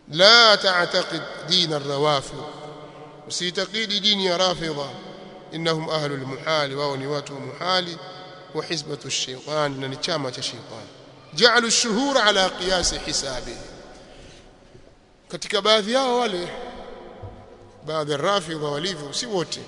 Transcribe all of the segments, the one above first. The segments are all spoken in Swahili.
la ta'taqid din ar-rawafid usitakidi dini ya rafidha innahum ahlu al-muhali wao ni watu wa muhali wa hizbatu ash-shaytan na ni chama cha shaytan ja'alu ash-shuhur ala qiyas hisabihi katika baadhi yao wale baadhi ya rafidha walivyo si wote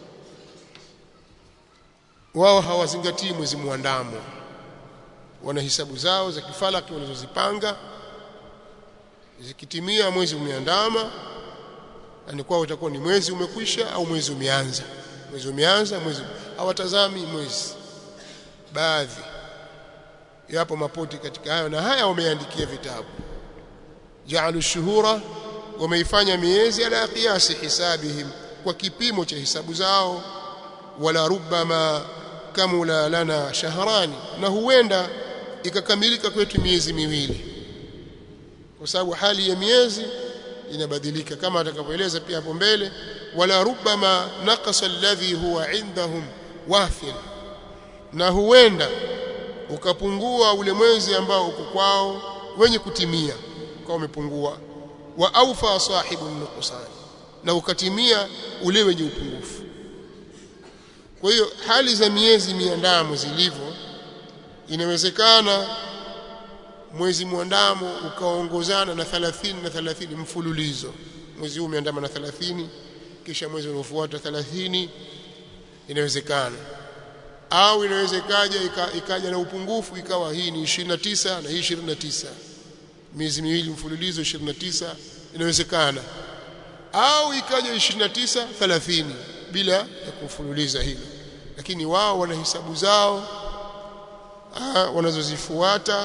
wao hawazingatii mwezi muandamo wana hisabu zao za kifalaki walizozipanga zikitimia mwezi umeandama ni kwao utakuwa ni mwezi umekwisha au mwezi umeanza mwezi umeanza mwezi hawatazami mwezi baadhi yapo mapoti katika hayo na haya wameandikia vitabu ja'alu shuhura wameifanya miezi ala qiyasi hisabihim kwa kipimo cha hisabu zao wala rubbama kamula lana shahrani na huenda ikakamilika kwetu miezi miwili kwa sababu hali ya miezi inabadilika kama atakavyoeleza pia hapo mbele wala rubbama naqasa alladhi huwa indahum wafil na huenda ukapungua ule mwezi ambao uko kwao wenye kutimia kwa umepungua wa aufa sahibu nuqsan na ukatimia ule wenye upungufu kwa hiyo hali za miezi miandamo zilivyo inawezekana mwezi mwandamo ukaongozana na 30 na 30 mfululizo mwezi huu umeandama na 30 kisha mwezi unaofuata 30 inawezekana au inawezekaja ikaja na upungufu ikawa hii ni 29 na hii 29 miezi miwili mfululizo 29 inawezekana au ikaja 29 30 bila ya kufululiza hilo lakini wao wana hisabu zao wanazozifuata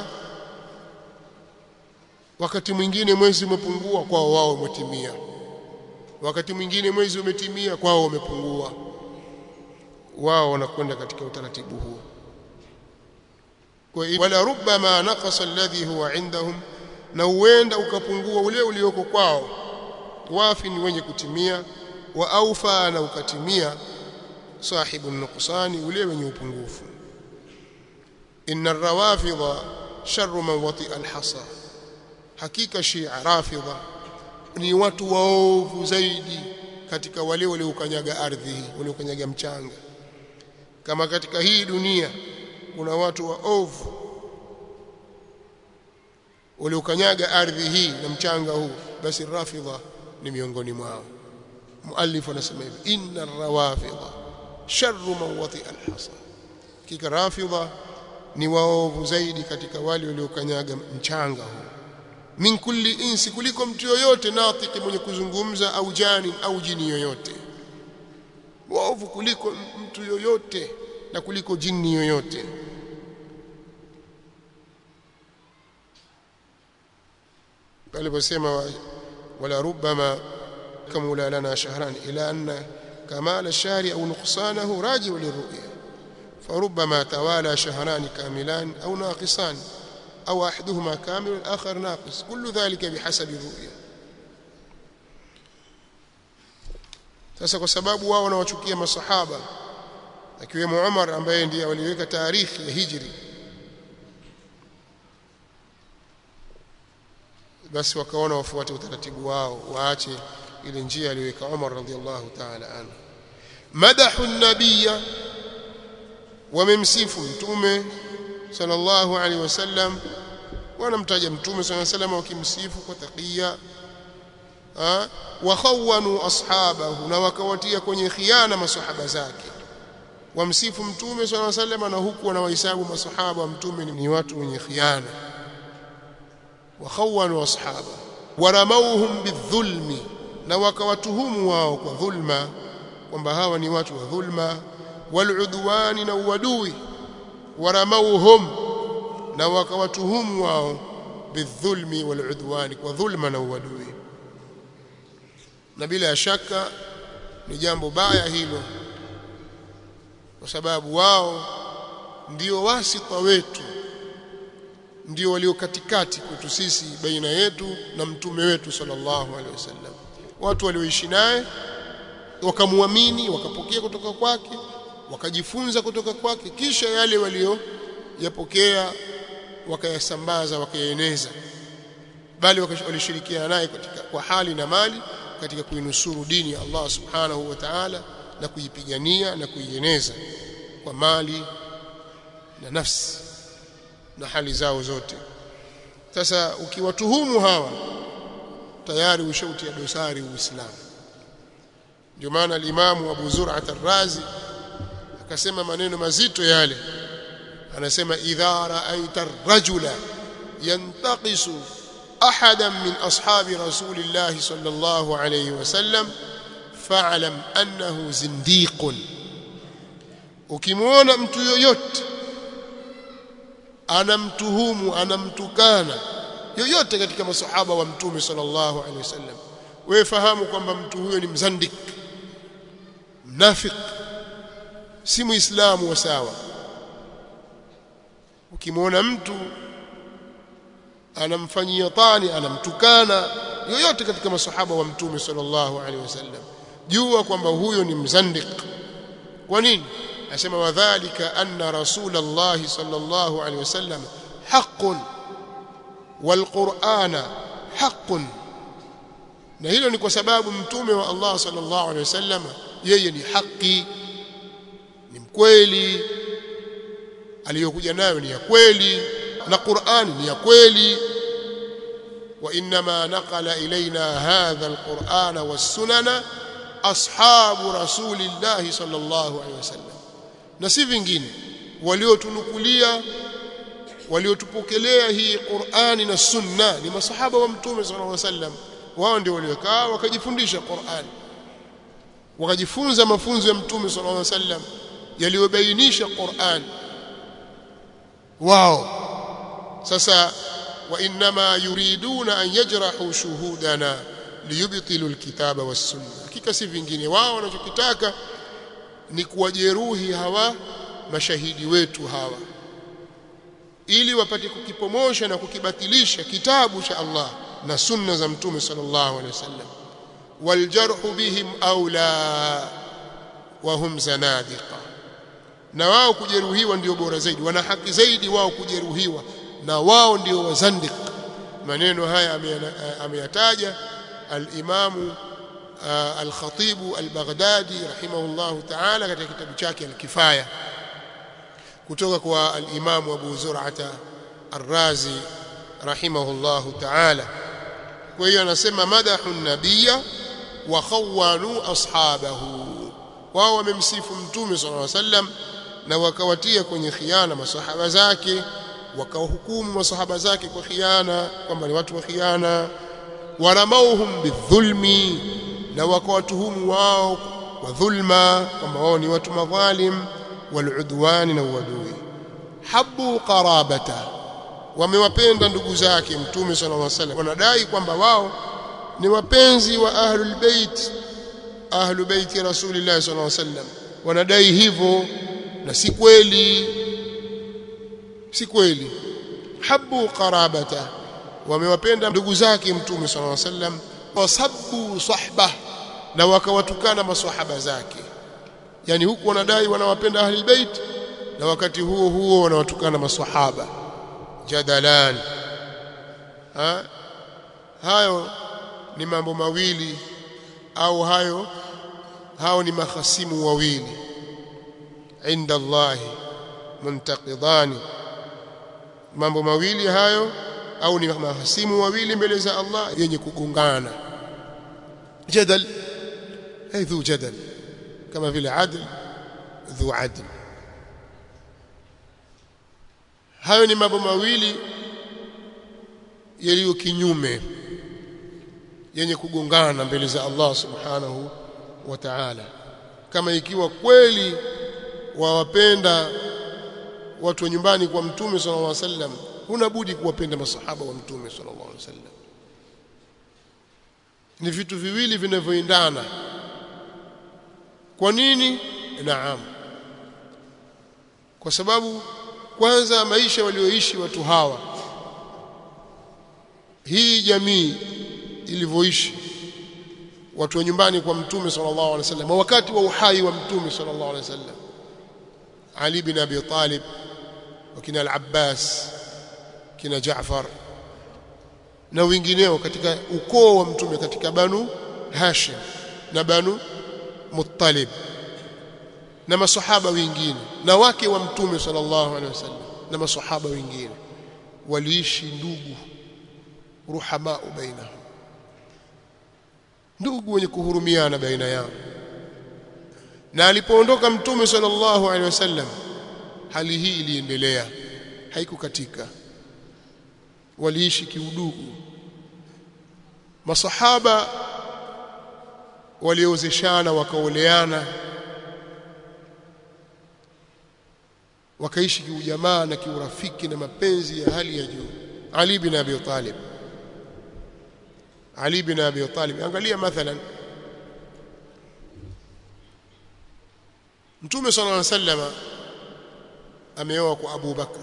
wakati mwingine mwezi umepungua kwao wao umetimia wakati mwingine mwezi umetimia kwao umepungua wao wanakwenda katika utaratibu huo kwa wala rubbama naqasa alladhi huwa indahum na huenda ukapungua ule ulioko kwao wafi ni wenye kutimia wa aufa na ukatimia sahibu nuqsani ule wenye upungufu inna rawafidha sharru man wati'a alhasa hakika shia rafidha ni watu waovu zaidi katika wale waliokanyaga ardhi hii waliokanyaga mchanga kama katika hii dunia kuna watu waovu waliokanyaga ardhi hii na mchanga huu basi rafidha ni miongoni mwao muallif anasema hivi inna rawafidha sharru man wati alhasa kika rafidha ni waovu zaidi katika wale waliokanyaga mchanga huu min kulli insi kuliko mtu yoyote natiki mwenye kuzungumza au jani au jini yoyote waovu kuliko mtu yoyote na kuliko jini yoyote aliposema wala rubbama kamula lana shahran ila anna kamal ash-shahri au nuqsanahu raji'u lirru'ya فربما توالى شهران كاملان أو ناقصان أو أحدهما كامل والآخر ناقص كل ذلك بحسب الرؤيا sasa kwa sababu wao wanawachukia masahaba akiwemo Umar ambaye ndiye waliweka taarikhi ya hijri basi wakaona wafuate utaratibu wao waache ile njia aliyoweka Umar radhiallahu ta'ala anhu madahu an-nabiyya wamemsifu mtume sallallahu alaihi wasallam wanamtaja mtume sallallahu alaihi wasallam wakimsifu kwa taqiya wa khawanu ashabahu na wakawatia kwenye khiana masahaba zake wamsifu mtume sallallahu alaihi wasallam na huku wanawahesabu masahaba wa mtume ni watu wenye khiana wa khawanu ashaba waramauhum bidhulmi na wakawatuhumu wao kwa dhulma kwamba hawa ni watu wa dhulma waludwani na uadui waramauhum na wakawatuhumu wao bidhulmi waludwani kwa dhulma na uadui na bila shaka ni jambo baya hilo kwa sababu wao ndio wasita wetu ndio walio katikati kwetu sisi baina yetu na mtume wetu sallallahu alaihi wasallam watu walioishi naye wakamwamini wakapokea kutoka kwake wakajifunza kutoka kwake kisha yale walio yapokea wakayasambaza wakayaeneza bali walishirikiana naye katika kwa hali na mali katika kuinusuru dini ya Allah subhanahu wa ta'ala na kuipigania na kuieneza kwa mali na nafsi na hali zao zote sasa ukiwatuhumu hawa tayari ushautia dosari uislamu ndio maana alimamu Abu Zur'at ar-Razi akasema maneno mazito yale anasema idha ra'aita ar-rajula yantaqisu ahadan min ashabi rasulillah sallallahu alayhi wasallam fa'lam annahu zindiqun ukimwona mtu yoyote anamtuhumu anamtukana yoyote katika masahaba wa mtume sallallahu alaihi wasallam wewe fahamu kwamba mtu huyo ni mzandik mnafik si muislamu wa sawa ukimwona mtu anamfanyia tani anamtukana yoyote katika masahaba wa mtume sallallahu alaihi wasallam jua kwamba huyo ni mzandik kwa nini asema wadhālika anna rasulullah sallallahu alaihi wasallam haqqun walqur'ana haqqun na hilo ni kwa sababu mtume wa Allah sallallahu alaihi wasallam yeye ni haki ni mkweli aliyokuja nayo ni ya kweli na Qur'ani ni ya kweli wa inma naqala ilaina hadha alqur'ana was-sunana ashabu rasulillahi sallallahu alaihi wasallam na si vingine waliotunukulia waliotupokelea hii Qur'ani na Sunna ni masahaba wa Mtume sallallahu alaihi wasallam wao ndio waliokaa wakajifundisha Qur'ani wakajifunza mafunzo ya Mtume sallallahu alaihi wasallam yaliyobainisha Qur'an wao sasa wa inma yuriduna an yajrahu shuhudana liyubtilu alkitaba was-sunna hakika si vingine wao wanachokitaka ni kuwajeruhi hawa mashahidi wetu hawa ili wapate kukipomosha na kukibatilisha kitabu cha Allah na sunna za mtume sallallahu alaihi wasallam waljarhu bihim aula wa hum zanadiqa na wao kujeruhiwa ndio bora zaidi wana haki zaidi wao kujeruhiwa na wao ndio wazandiq maneno haya ameyataja al-imamu al-Khatib al-Baghdadi rahimahullahu ta'ala katika kitabu chake al-Kifaya kutoka kwa al-Imam Abu Zur'ata ar-Razi rahimahullahu ta'ala kwa hiyo anasema madahu nabiyya wa khawanu ashabahu wao wamemsifu mtume sallallahu alaihi wasallam na wakawatia kwenye khiana masahaba zake wakawahukumu masahaba zake kwa khiana kwamba ni watu wa khiana waramauhum bidhulmi na wakawatuhumu wao kwa dhulma kwamba wao ni watu madhalim waludwani na uadui habu qarabata wamewapenda ndugu zake mtume sallallahu alaihi wasallam wanadai kwamba wao ni wapenzi wa ahlul bait ahlu baiti rasulillah sallallahu alaihi wasallam wanadai hivyo na si kweli si kweli habu qarabata wamewapenda ndugu zake mtume sallallahu alaihi wasallam wasabbu sahbah na wakawatukana maswahaba zake yani huku wanadai wanawapenda ahli bait na wakati huo huo wanawatukana maswahaba jadalan ha? hayo ni mambo mawili au hayo hao ni mahasimu wawili inda Allah muntaqidani mambo mawili hayo au ni mahasimu wawili mbele za Allah yenye kugongana jadal ay dhu jadal kama vile adl dhu adl hayo ni mambo mawili yaliyo kinyume yenye kugongana mbele za Allah subhanahu wa ta'ala kama ikiwa kweli wawapenda watu wa nyumbani kwa mtume sallallahu alaihi wasallam huna budi kuwapenda masahaba wa mtume sallallahu alaihi wasallam ni vitu viwili vinavyoendana kwa nini naam kwa sababu kwanza maisha walioishi watu hawa hii jamii ilivyoishi watu wa nyumbani kwa mtume sallallahu alaihi wasallam wakati wa uhai wa mtume sallallahu alaihi wasallam Ali bin Abi Talib wakina al-Abbas kina Jaafar na wengineo katika ukoo wa mtume katika banu Hashim na banu Muttalib na masahaba wengine na wake wa mtume sallallahu alaihi wasallam na masahaba wengine waliishi ndugu ruhamaa bainahum ndugu wenye kuhurumiana baina yao na alipoondoka mtume sallallahu alaihi wasallam hali hii iliendelea haikukatika waliishi kiudugu masahaba waliozeshana wakaoleana wakaishi kiujamaa na kiurafiki na mapenzi ya hali ya juu Ali bin Abi Talib Ali bin Abi Talib angalia mathalan Mtume صلى الله عليه وسلم ameoa kwa Abu Bakar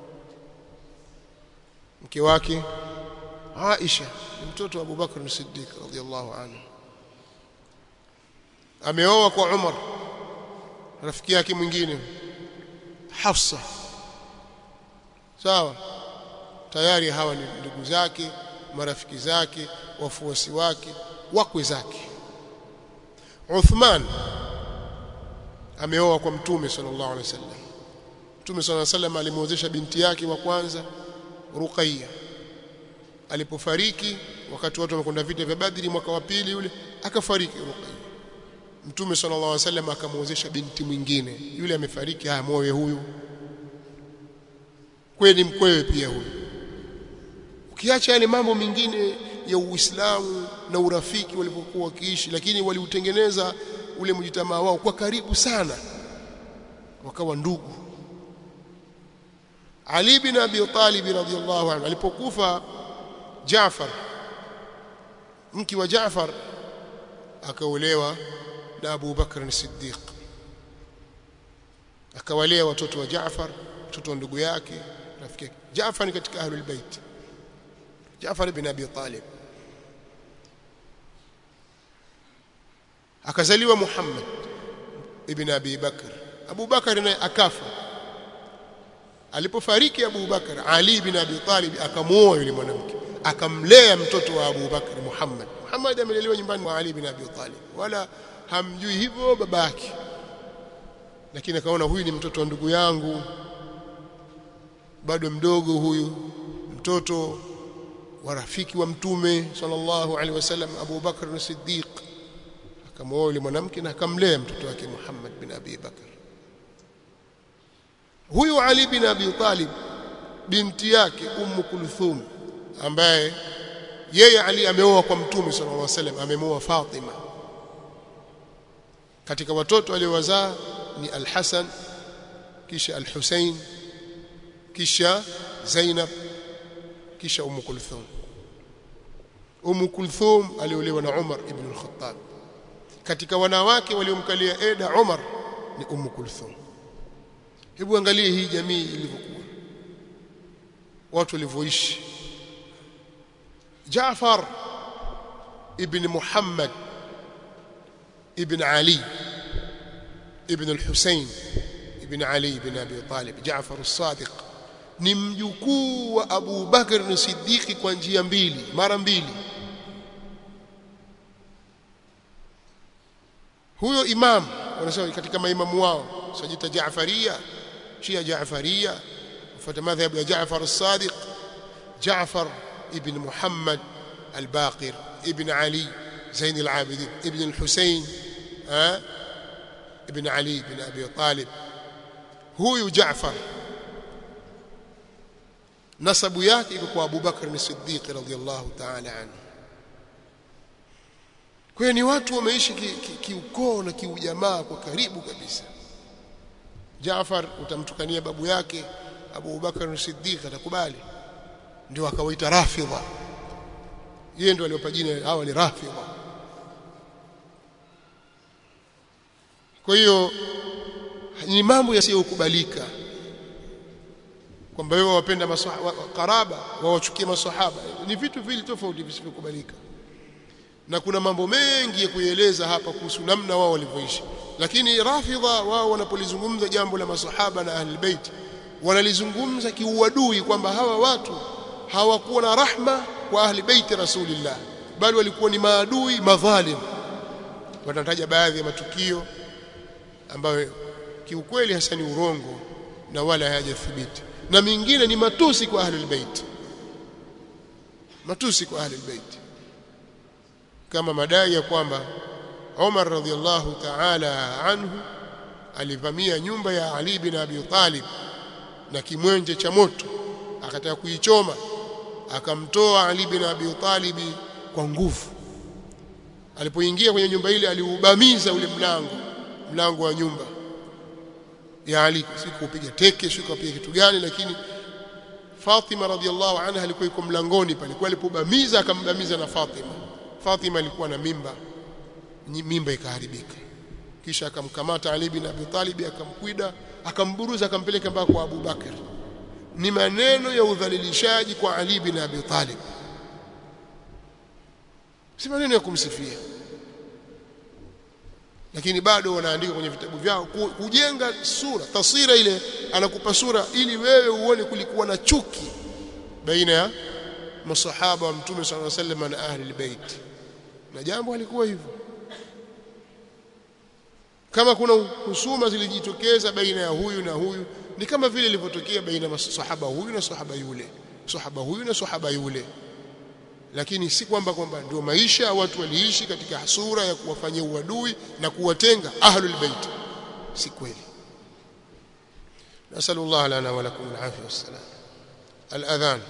mke wake Aisha ni mtoto wa Abu Bakar Siddiq radhiyallahu anhu ameoa kwa Umar rafiki yake mwingine Hafsa sawa tayari hawa ni ndugu zake marafiki zake wafuasi wake wakwe zake Uthman ameoa kwa mtume sallallahu alaihi wasallam mtume sallallahu alaihi wasallam alimwozesha binti yake wa kwanza Ruqayya alipofariki wakati watu wamekwenda vita vya Badri mwaka wa pili yule akafariki Ruqayya mtume sallallahu alaihi wasallam akamwozesha binti mwingine yule amefariki haya moyo huyu kweli mkwewe pia huyu ukiacha yale mambo mengine ya Uislamu na urafiki walipokuwa wakiishi lakini waliutengeneza ule mjitamaa wao kwa karibu sana wakawa ndugu Ali bin Abi Talib radhiyallahu anhu alipokufa Jaafar mke wa Jaafar akaolewa na Abu Bakr Siddiq akawalea watoto wa Jaafar mtoto wa ndugu yake rafiki yake Jaafar ni katika ahlul bait Jaafar ibn Abi Talib akazaliwa Muhammad ibn Abi Bakr Abu Bakr naye akafa alipofariki Abu Bakr Ali ibn Abi Talib akamuoa yule mwanamke akamlea mtoto wa Abu Bakr Muhammad Muhammad amelelewa nyumbani mwa Ali ibn Abi Talib wala hamjui hivyo babake lakini akaona huyu ni mtoto wa ndugu yangu bado mdogo huyu mtoto wa rafiki wa mtume sallallahu alaihi wasallam Abu Bakr Siddiq akamwoa yule mwanamke na akamlea mtoto wake Muhammad bin Abi Bakr huyu Ali bin Abi Talib binti yake Ummu Kulthum ambaye yeye Ali ameoa kwa mtume sallallahu alaihi wasallam amemoa Fatima katika watoto aliowazaa ni Al-Hasan kisha Al-Husain kisha Zainab kisha Ummu Kulthum Ummu Kulthum aliolewa na Umar ibn al-Khattab katika wanawake waliomkalia Eda Umar ni Ummu Kulthum hebu angalie hii jamii ilivyokuwa watu walivyoishi Jaafar ibn Muhammad ibn Ali ibn al-Husayn ibn Ali ibn Abi Talib Jaafar as-Sadiq ni mjukuu wa Abu Bakr Siddiqi kwa njia mbili mara mbili huyo imam wanasema katika maimamu wao sajita Jaafaria Shia Jaafaria fuata madhhabu ya Jaafar as-Sadiq Jaafar ibn Muhammad al-Baqir ibn Ali Zain al-Abidin ibn al-Husayn ibn Ali ibn Abi Talib huyu Jaafar nasabu yake iko kwa Abu Bakr as-Siddiq radhiyallahu ta'ala anhu kwa hiyo ni watu wameishi kiukoo ki, ki na kiujamaa kwa karibu kabisa Jaafar utamtukania babu yake Abu Bakar as-Siddiq atakubali ndio akawaita Rafidha yeye ndio aliyopa jina hawa ni Rafidha kwa hiyo ni mambo yasiyokubalika kwamba wewe wapenda maswahaba karaba wawachukie maswahaba ni vitu vili tofauti visivyokubalika na kuna mambo mengi ya kueleza hapa kuhusu namna wao walivyoishi lakini rafidha wao wanapolizungumza jambo la masahaba na ahli bait wanalizungumza kiuadui kwamba hawa watu hawakuwa na rahma kwa ahli baiti rasulillah bali walikuwa ni maadui madhalim wanataja baadhi ya matukio ambayo kiukweli hasa ni urongo na wala hayajathibiti na mingine ni matusi kwa ahli bait matusi kwa ahli bait kama madai ya kwamba Umar radhiallahu ta'ala anhu alivamia nyumba ya Ali bin Abi Talib na kimwenje cha moto akataka kuichoma akamtoa Ali bin Abi Talib kwa nguvu alipoingia kwenye nyumba ile aliubamiza ule mlango mlango wa nyumba ya Ali sikupiga teke sikupiga kitu gani lakini Fatima radhiallahu anha alikuwa yuko mlangoni pale kwa alipobamiza akambamiza na Fatima Fatima alikuwa na mimba mimba ikaharibika kisha akamkamata Ali bin Abi Talib akamkwida akamburuza akampeleka mpaka kwa Abu Bakar ni maneno ya udhalilishaji kwa Ali bin Abi Talib si maneno ya kumsifia lakini bado wanaandika kwenye vitabu vyao kujenga sura taswira ile anakupa sura ili wewe uone kulikuwa na chuki baina ya masahaba wa mtume sallallahu alaihi wasallam na ahli albayt na jambo halikuwa hivyo kama kuna husuma zilijitokeza baina ya huyu na huyu ni kama vile ilivyotokea baina ya sahaba huyu na sahaba yule sahaba huyu na sahaba yule lakini si kwamba kwamba ndio maisha watu waliishi katika sura ya kuwafanyia uadui na kuwatenga ahlul bait si kweli nasallallahu lana wa lakum alafia wassalam aladhan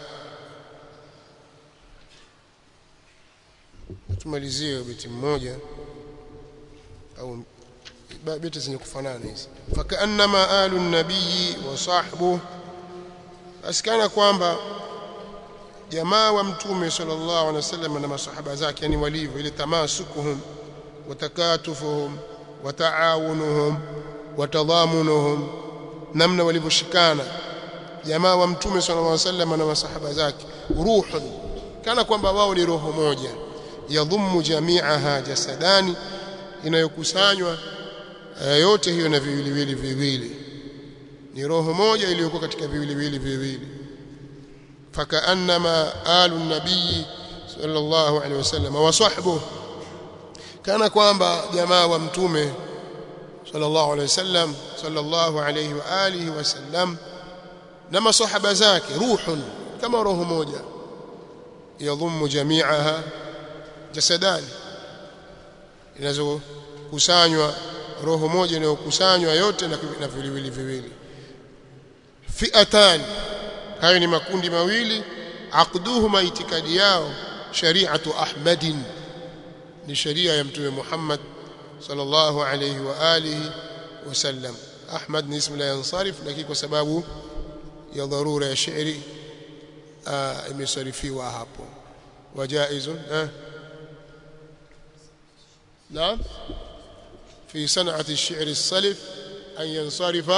tumalizie beti mmoja au beti zenye kufanana hizi fakaannama alu nabii wa sahbuhu asikana kwamba jamaa wa mtume sallallahu alaihi wasallam na masahaba zake yani walivyo ile tamasukuhum watakatufuhum wataawunuhum watadhamunuhum namna walivyoshikana jamaa wa mtume sallallahu alaihi wasallam na masahaba zake ruhun kana kwamba wao ni roho moja yadhummu jami'aha jasadani inayokusanywa yote hiyo na viwiliwili viwili ni roho moja iliyokuwa katika viwiliwili viwili فكأنما آل النبي صلى الله عليه وسلم وصحبه كان kwamba jamaa wa mtume sallallahu alayhi wasallam sallallahu alayhi wa alihi wasallam na masahaba zake ruhun kama roho moja yadhummu jami'aha jasadan inazokusanywa roho moja inayokusanywa yote na viwili viwili fi'atan hayo ni makundi mawili aqduhuma itikadi yao shari'atu ahmadin ni sharia ya mtume Muhammad sallallahu alayhi wa alihi wasallam ahmad ni ismu la yansarif lakini kwa sababu ya dharura ya shairi imesarifiwa hapo wajaizun eh نعم في صنعة الشعر السلف أن ينصرف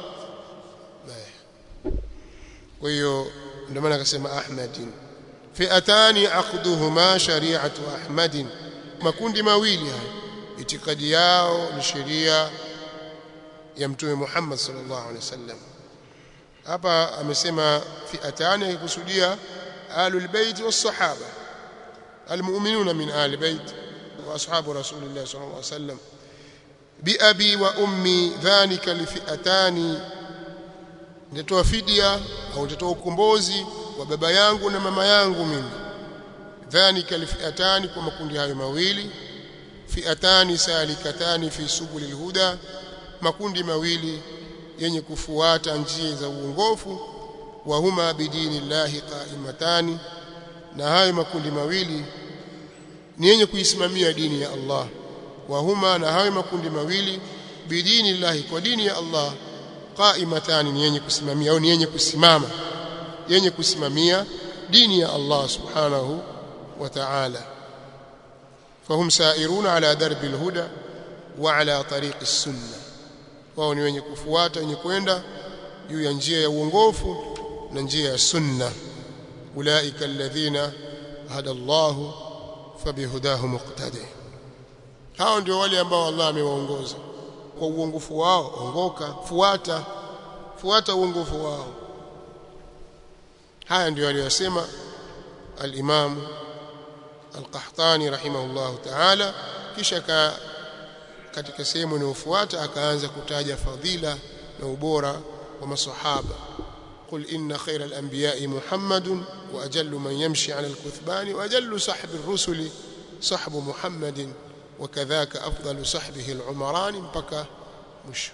kwa hiyo ndio maana akasema ahmadin fi'atani aqduhuma shari'atu ahmadin makundi mawili haya itikadi yao ni sheria ya mtume Muhammad sallallahu alaihi wasallam hapa amesema fi'atani akikusudia ahlul bait was sahaba almu'minuna min ahli bait wa ashabu rasulillah sallallahu alaihi wasallam bi abi wa ummi dhalika li fi'atani nitatoa fidia au nitatoa ukombozi wa baba yangu na mama yangu mimi dhalika lifiatani kwa makundi hayo mawili fiatani salikatani fi subuli alhuda makundi mawili yenye kufuata njia za uongofu wa huma bidini llahi qaimatani na hayo makundi mawili ni yenye kuisimamia dini ya Allah wa huma na hayo makundi mawili bidini llahi kwa dini ya Allah qaimatani ni yenye kusimamia au ni yenye kusimama yenye kusimamia dini ya Allah subhanahu wa ta'ala fahum sairuna ala darbi alhuda wa ala tariq as-sunnah wao ni wenye kufuata wenye kwenda juu ya njia ya uongofu na njia ya sunna ulaika alladhina hada Allah fabihudahu muqtadi hao ndio wale ambao Allah amewaongoza kwa uongofu wao ongoka fuata fuata uongofu wao haya ndio aliyosema al-Imam al-Qahtani rahimahullahu ta'ala kisha ka katika sehemu inayofuata akaanza kutaja fadhila na ubora wa masahaba قل إن خير الأنبياء محمد وأجل من يمشي على الكثبان وأجل صحب الرسل صحب محمد وكذاك أفضل صحبه العمران mpaka mwisho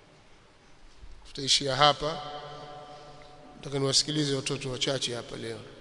tutaishia hapa nataka niwasikilize watoto wachache hapa leo